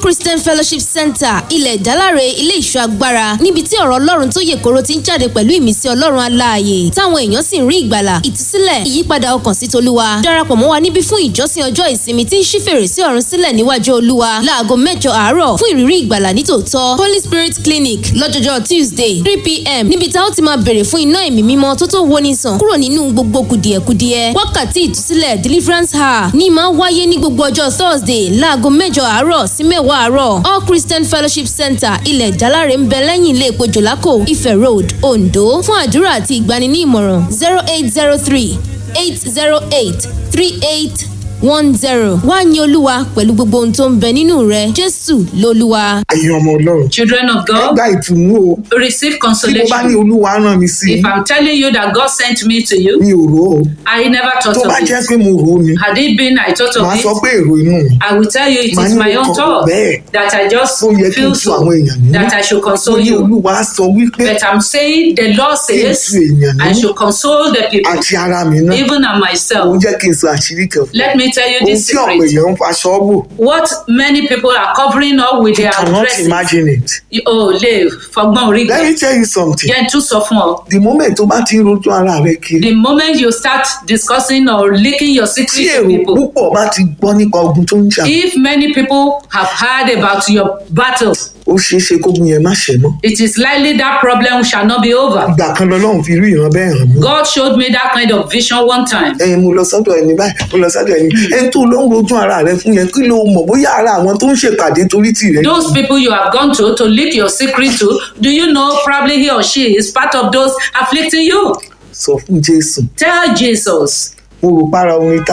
christian fellowship center ilẹ̀ ìdáláre ilé ìṣọ́ agbára níbi tí ọ̀rọ̀ ọlọ́run tó yè koro ti ń jáde pẹ̀lú ìmísí ọlọ́run aláàyè táwọn èèyàn sì ń rí ìgbàlà ìtúsílẹ̀ ìyípadà ọkàn sí tolúwa darapọ̀ mọ́ wa níbí fún ìjọsìn ọjọ́ ìsinmi tí ń ṣí fèrèsé ọ̀run sílẹ̀ níwájú olúwa láago mẹ́jọ àárọ̀ fún ìrírí ìgbàlà nítòótọ́ holy spirit clinic lọ́jọ́jọ́ tuesday three pm níbi tá ó ti máa bèrè fún iná ẹ̀mí mímọ́ tó tó woni sàn kúrò nínú gbogbo kùdìẹ̀kudiẹ wákàtí ìtúsílẹ̀ deliverance hour ní máa wáyé ní gbogbo ọjọ́ thursday láago mẹ́jọ àárọ̀ sí mẹ́wàá àárọ̀ all christian fellowship center ilẹ̀ ìdáláre ń bẹ lẹ́yìn ilé epo jòlákò ifẹ̀ road ondo fún àdúrà àti ìgbani ní ìmọ̀ràn zero eight zero three eight zero eight three eight one zero wá ní olúwa pẹ̀lú gbogbo ohun tó ń bẹ nínú rẹ jésù lolúwa. ẹ̀yin ọmọ ọlọ́run Children of God, gba ìtùnú o receive tí mo bá ní consolation. olúwa rán mi sí If I'm telling you that God sent me to you, mi ò rò ó I never thought tó bá of jẹ́ it. pé mo rò ó ni Had it been I thought màá of sọ it, pé èrò inú mi I will tell you it Màá is ní my mo own kàn thought bẹ́ẹ̀. that I just ó yẹ kí n feel tu so, àwọn èèyàn nínú that I should ó console ní you. olúwa sọ wípé But I'm saying the Lord says tu èèyàn I nínú. should console the people, àti ara mi náà even and ó myself. jẹ́ kí n sọ àṣírí kan fún Let me tell you ohun this tí ọ̀pọ̀ secret. èèyàn ń faṣọ bò What many people are covering up with you their cannot dresses. imagine it Oh, lè fọgbọ́n orí let gbẹ. me tell you something Jẹ́ n tún sọ fún ọ. the moment tó bá ti ń rojú ara rẹ kiri The moment you start discussing or leaking your tí secret to èrò people, púpọ̀ bá ti gbọ́ nípa ogun tó ń jà if many people have heard about your battle, ó ṣeé ṣe kógun yẹn má ṣẹ mọ́ it is likely that problem shall not be over. ìgbà kan lọ́lọ́run fi rí ìran bẹ́ẹ̀ hàn mí God showed me that kind of vision one time. ẹyin mo lọ sọ́dọ̀ ẹni báyìí mo lọ sọ́dọ̀ ẹni ẹni tó lọ ń rojú ara rẹ fún yẹn kí ló mọ̀ bóyá ara àwọn tó ń ṣèpàdé torí tìrẹ Those people you have gone to to leak your secret to, do you know probably he or she is part of those afflicting you? sọ fún jésù Tell Jesus. mo rò para orin tá